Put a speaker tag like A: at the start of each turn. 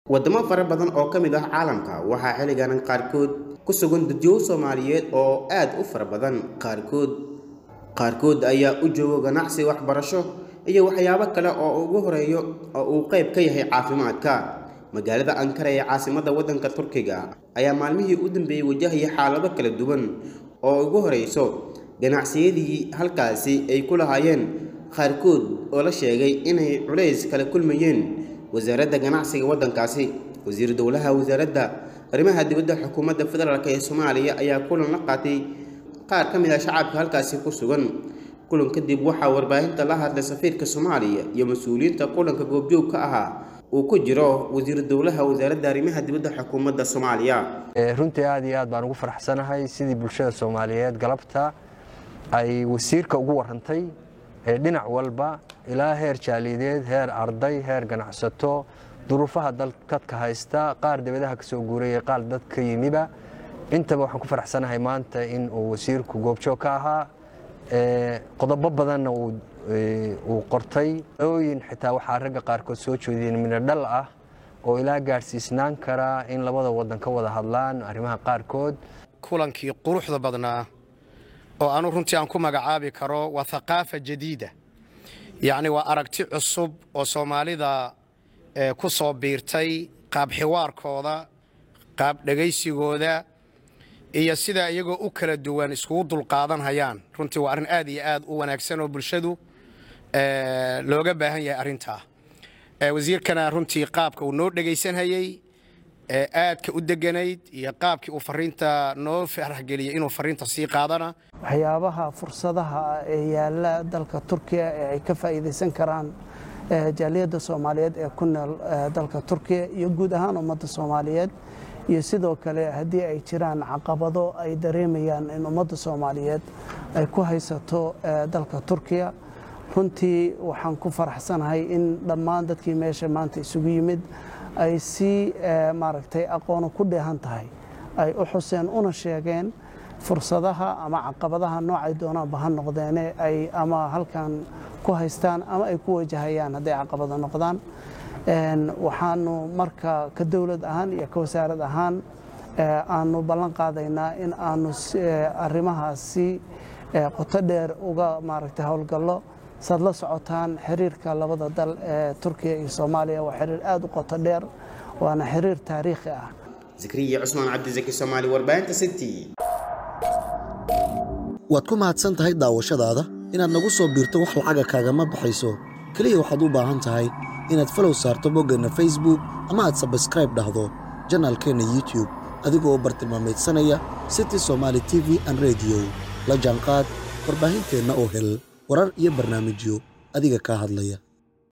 A: wadamo fara badan oo ka mid ah caalamka waxaa xilligan qaarkood ku sugan dadyow soomaaliyeed oo aad u fara badan qaarkood qaarkood ayaa u joogo ganacsi waxbarasho iyo waxyaabo kale oo ugu horeeyo oo uu qayb ka yahay caafimaadka magaalada ankara ee caasimadda waddanka turkiga ayaa maalmihii u dambeeyey wajahaya xaalado kala duwan oo ugu horeyso ganacsiyadii halkaasi ay ku lahaayeen qaarkood oo la sheegay inay culays kala kulmayeen wasaaradda ganacsiga waddankaasi wasiir dowlaha wasaaradda arrimaha dibadda xukuumadda federaalk ee soomaaliya ayaa kulan la qaatay qaar ka mid ah shacabka halkaasi ku sugan kulan kadib waxaa warbaahinta la hadlay safiirka soomaaliya iyo mas-uuliyiinta kulanka goobjoog ka ahaa uu ku jiro wasiir dowlaha wasaaradda arrimaha dibadda xukuumadda soomaaliya
B: runtii aad iyo aad baan ugu faraxsanahay sidii bulshada soomaaliyeed galabta ay wasiirka ugu warantay ee dhinac walba ilaa heer jaaliyadeed heer arday heer ganacsato duruufaha dadka haysta qaar dibadaha ka soo guuraya qaar dad ka yimiba intaba waxaan ku faraxsanahay maanta in uu wasiirku goobjoog ka ahaa qodobo badanna uu qortay ooyin xitaa waxaa ragga qaarkood soo jeediyeen midho dhal ah oo ilaa gaadhsiisnaan karaa in labada waddan ka wada hadlaan arrimaha qaarkood
C: kulankii quruxda badnaa oo anu runtii aan ku magacaabi karo waa thaqaafa jadiida yacni waa aragti cusub oo soomaalida ku soo biirtay qaab xiwaarkooda qaab dhegaysigooda iyo sidaa iyagoo u kala duwan iskugu dulqaadan hayaan runtii waa arrin aad iyo aad u wanaagsan oo bulshadu looga baahan yahay arrintaa wasiirkana runtii qaabka uu noo dhegaysanhayey aadka u deganayd iyo qaabkii uu fariinta noo faraxgeliyey inuu fariinta sii qaadana
D: waxyaabaha fursadaha ee yaalla dalka turkiya ee ay ka faa'iidaysan karaan jaaliyadda soomaaliyeed ee ku nool dalka turkiya iyo guud ahaan ummadda soomaaliyeed iyo sidoo kale haddii ay jiraan caqabado ay dareemayaan in ummadda soomaaliyeed ay ku haysato dalka turkiya runtii waxaan ku faraxsanahay in dhammaan dadkii meesha maanta isugu yimid ay si maaragtay aqoono ku dheehan tahay ay u xuseen una sheegeen fursadaha ama caqabadaha noocay doonaanba ha noqdeene ay ama halkan ku haystaan ama ay ku wajahayaan hadday caqabado noqdaan waxaanu marka ka dowlad ahaan iyo ka wasaarad ahaan aanu ballan qaadaynaa in aanu arrimahaasi qoto dheer uga maaragtay howlgallo saad la socotaan xiriirka labada dal ee turkiya iyo soomaaliya waa xiriir aad u qoto dheer waana xiriir taariikhi ah
A: zikriya cusmaan cabdisaki soomaali warbaahinta city
E: waad ku mahadsan tahay daawashadaada inaad nagu soo biirto wax lacaga kaagama baxayso keliya waxaad u baahan tahay inaad falow saarto boggeenna facebook ama aad sabskraib dhahdo janaalkeenna youtub adigoo bartilmaamaydsanaya city somaali t v an rediyo la jaanqaad warbaahinteenna oo hel warar iyo barnaamijyo adiga kaa hadlaya